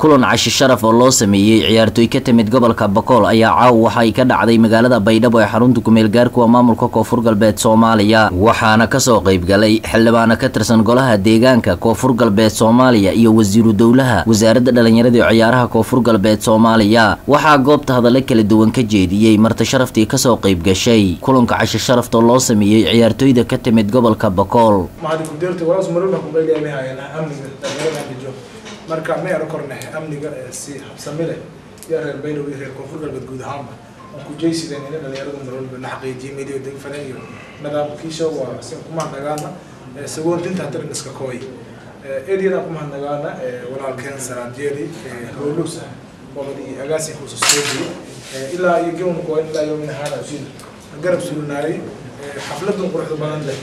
kulan cashi sharaf oo loo sameeyey ciyaartooy ka timid gobolka bakool ayaa caaw waxa ay ka dhacday magaalada baydhabo ee xarunta kumeel gaarkuwa maamulka koonfur galbeed soomaaliya waxaana kasoo qaybgalay xildhibaano ka tirsan golaha deegaanka koonfur galbeed soomaaliya iyo wasiiru dowlaha wasaaradda dhallinyarada iyo ciyaaraha koonfur galbeed soomaaliya waxaa goobta hadalla kala duwan ka jeediyey marti sharaftii kasoo qaybgashay kulanka cashi sharaftoo loo sameeyey ciyaartooyda ka timid gobolka bakool marka ma ero kornehe amniga si habsami leh iyo reer baylow iyo reer koonfur galbeed guud ahaanba aan ku jeysideen ina dhalinyarada marwalba la xaqiijiyay medio degfane iyo nidaamkiisa waa si kumahadnagaana sagoontinta hatiran iska kooy eryada kumahadnagaana walaalkeen saraadjeeli howlus qobadi agaasinkuusa sooji ilaa iyo gawna kuwa ilaa yomina haada usiin garab sulinaaray xafladan quruxda badan leh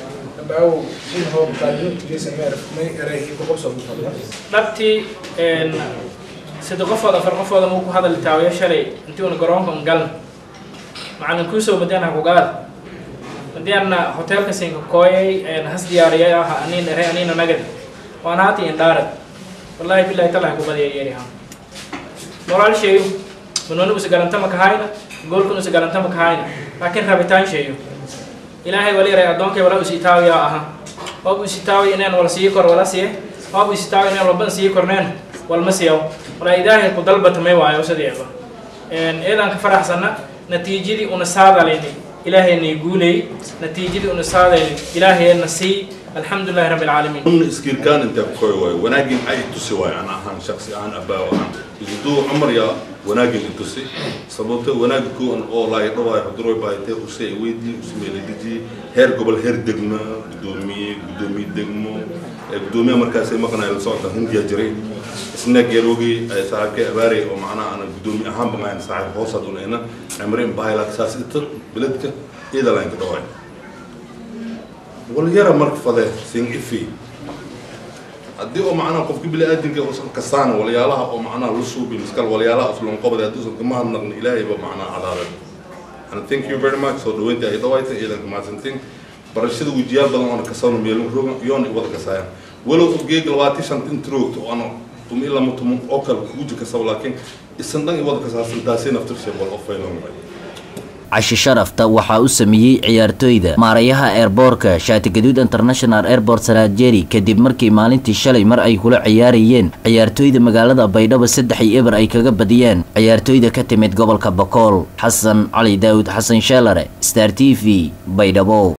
dhabtii sida qofood afar qofooda muu ku hadal taawayo shalay intii una garoonka galna macalin kuusoo madiana kugaad madiana hotelka sinka kooyay has diyaariyay ah aniin ere aniina nagad waan haati indhaarad wallahi billahi talaha kubadiya yeeriha moraal sheeyo manoni usa garantama kahayna goolkun usa garantama kahayna laakiin rabitaan sheeyo ilaahay wali yaray addoonkay wala usitaawiya aha waab usitaawi inaan wala sii kor wala siye waab usitaawi inaan walban sii korneen walma siyaw walaa ilaahay ku dalbatamay waayo sideeba eedaan ka faraxsana natiijadii una saadalayni ilaahayna guulay natiijadii una saadayni ilaahayna sii alxamdulillahi rabbi alcaalamiin من اسكيركان انت كوي واي وناجي اي تسي واي انا هان شخصي انا ابا وان يدو عمر يا وناجي تسي سببت وناجي كو ان او لا يدو واي حضروا باي تي وسي ويدي اسمي لدي هير قبل هير دغنا دومي دومي دغمو دومي مركز ما كان الصوت هندي جري اسنا جيروغي صاحب اباري او معنا انا دومي اهم بما صاحب هوسد هنا عمرين بايلات اساس بلدك اذا لا انت دواي walyara marka fade sin ifi haddii oo macnaha qofki bini aadamka usan kasaana walyaalaha oo macnaha la suubi miskal walyaalaha uslon qobada hadduusan kama hadnaqni ilaahayba macnaha cadaadan and thank you very much soo dhaweynta ay dhawaayta ciidanka mahadsantiin barashada wejiyaal badan oona kasano meelin rogan iyoona wada kasaayaan walow geeg labaatan shanta inta roogto oona tum ilaa mutum oo kale kuguji kasaba laakiin isan dhan i wada kasaasan taasay naftirshay wal ofaynoonay cashi sharafta waxaa u sameeyey ciyaartooyda maarayaha eerboorka shaatigaduud international airport saraajeri kadib markii maalintii shalay mar ay kula ciyaarayeen ciyaartooyda magaalada baydhabo saddex iyo eber ay kaga badiyeen ciyaartooyda ka timid gobolka bakool xasan cali daawud xasan sheelare star t v baydhabo